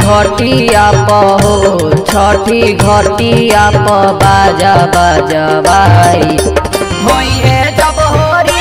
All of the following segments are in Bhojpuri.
घटिया प हो छठी घटिया प बाजा बजवाई होइए जब होरी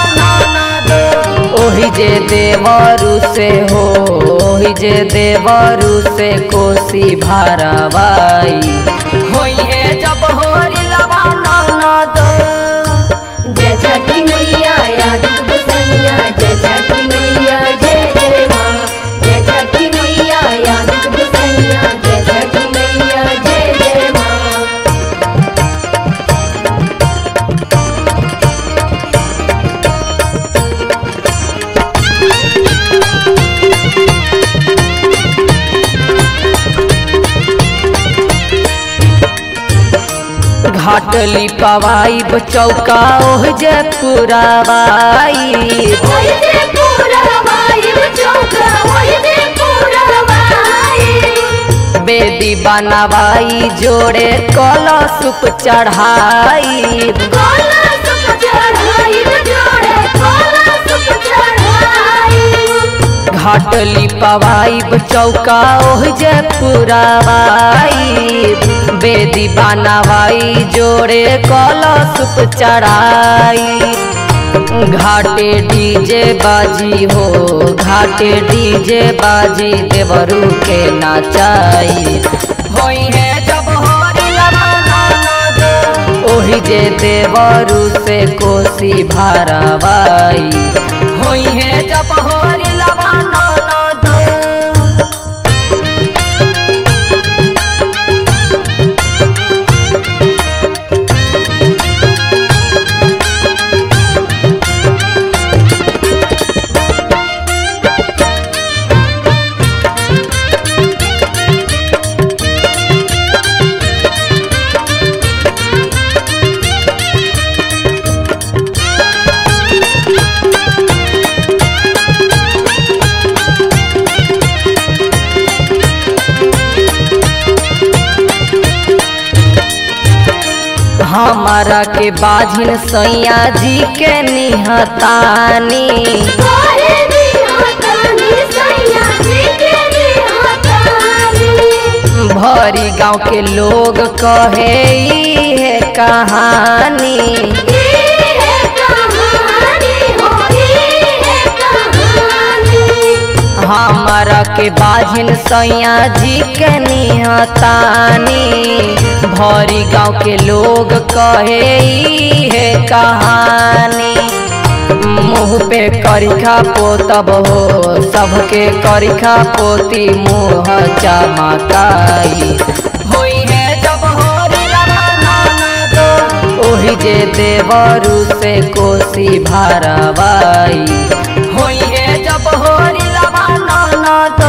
ओहि जे देवरु से हो ओहि जे देवरु से कोसी भारवाई होइए जब होरी लवाना दो जय छठी मैया याद बसैया जय छठी मैया जय जय माँ जय छठी मैया याद बसैया जय छठी मैया जय जय माँ घाटली पवाई चौका ओह जे पुरावाई ओए दे पूरा वाइब चौका ओए दे पूरा वाइब बेदी बनवाई जोड़े कलशुप चढ़ाई कोला सुप चढ़ाई जोड़े कोला सुप चढ़ाई घाटली पवाई चौका ओह जे पुरावाई बेदी बनवाई जोड़े कलशुप चढ़ाई घाटे डीजे बाजी हो घाटे डीजे बाजी देवरू के नाचाई होई है जब होरी ओहि जे देवरू से कोसी भारवाई होई है जब होरी लवाना दो हमारा के बाझिन सैया जी के निहतानी कोरे दिया तानी सैया जी के दिया तानी भरी गांव के लोग कहे ई है कहानी ये है कहानी हो ये है कहानी हमारा के बाझिन सैया जी के निहतानी भरी गांव के लोग कहे ई है कहानी मुँह पे करिखा पोतब हो सबके करिखा पोती मुँह चमकाई होई है जब होरी ओहि जे देवरू से कोसी भारवाई होई है जब होरी लवाना दो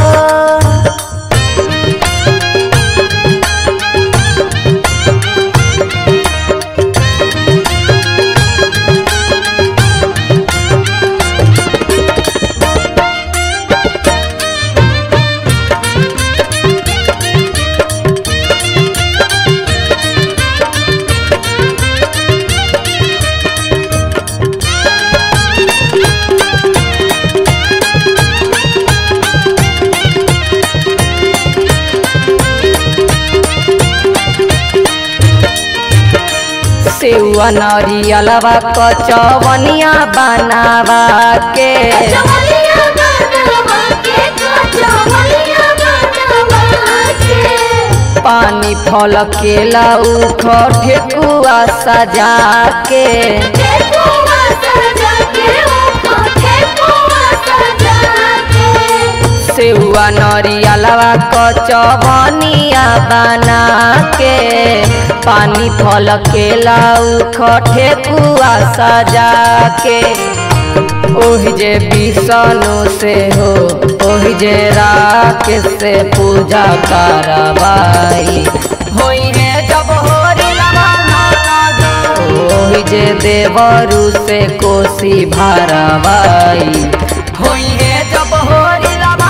सेवा नरियलवा कचवनिया बनावा के चवलिया बनवा के चवलिया बनवा के पानी फल केला उख ठेकुआ सजा के ठेकुआ सजा के ओ ठेकुआ सजा के सेवा नरियलवा कचवनिया बना के पानी फल केला उख ठेकुआ सजा के ओहि जे विष्णु से हो ओहि जे राकेश से पूजा करवाई होई है जब होरी ओहि जे देवरू से कोसी भारवाई होई है जब होरी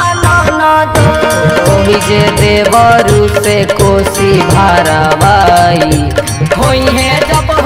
ओहि जे देवरू से कोसी भारवाई होई है जब